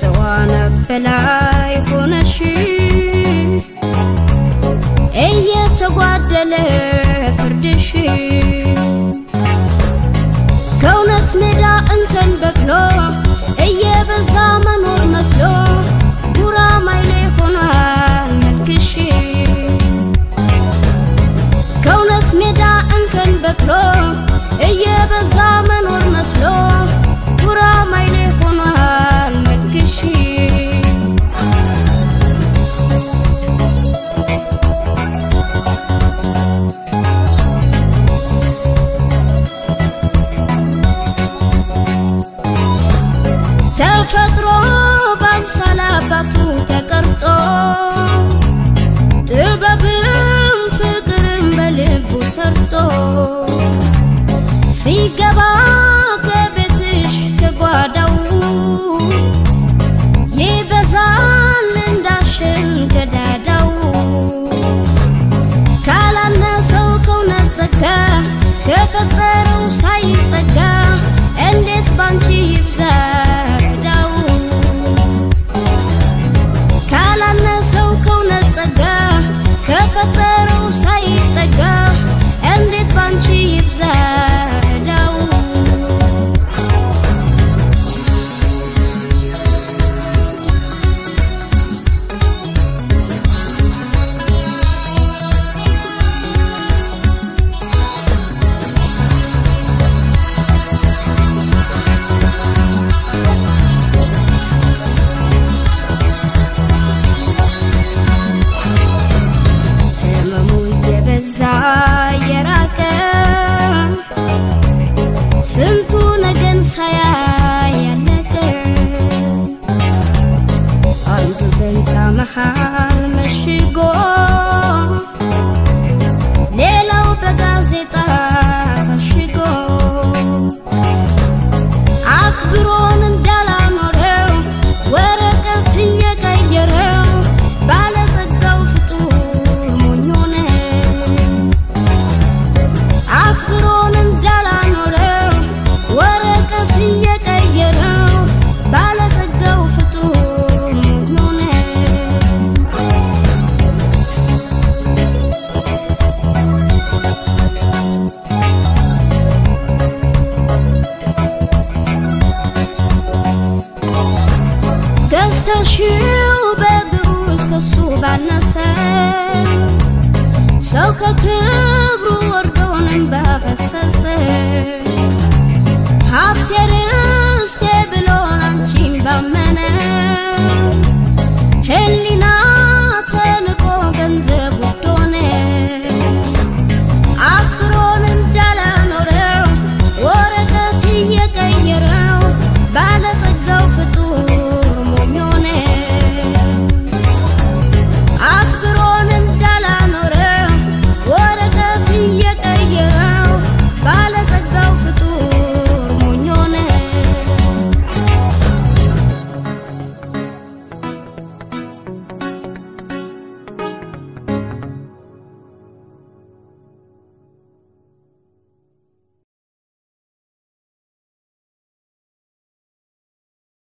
ከሰው አናት በላይ ሆነሽ እየተጓደለ ፍርድሽ ከእውነት ሜዳ እንከን በቅሎ እየበዛ መኖር መስሎ ጉራማይሌ ሆኗል መልክሽ ከእውነት ሜዳ እንከን በቅሎ እየበዛ መኖር መስሎ ጉራማይሌ ሆኗል መልክሽ ተፈጥሮ በአምሳለ አባቱ ተቀርጾ ጥበብም ፍቅርም በልቡ ሰርጾ ሲገባ ከቤትሽ ከጓዳው ይበዛል እንዳሽን ከዳዳው ካላነሰው ከእውነት ጸጋ ከፈጠረው ሳይጠጋ እንዴት ባንቺ ይብዛ ዕዳው ካላነሰው ከእውነት ጸጋ ከፈጠረው ሳይጠጋ እንዴት ባንቺ ይብዛ ዕዳው ህመሙ የበዛ የራቀ ስንቱ ነገን ሳያይ ያለቀ አንዱ በህንፃ መሃል መሽጎ ሌላው በጋዜጣ ታሽጎ አክብሮን እንዳላኖረው ወረቀት እየቀየረው ባለጸጋው ፍጡር ሞኝ ሆነ። አክብሮን እንዳላኖረው ወረቀት እየቀየረው ባለጸጋው ፍጡር ሞኝ ሆነ። ገዝተሽው በግዑዝ ከሱ ባነሰ ሰው ከክብሩ ወርዶንም ባፈሰሰ ሀብቴ ርስቴ ብሎን አንቺን ባመነ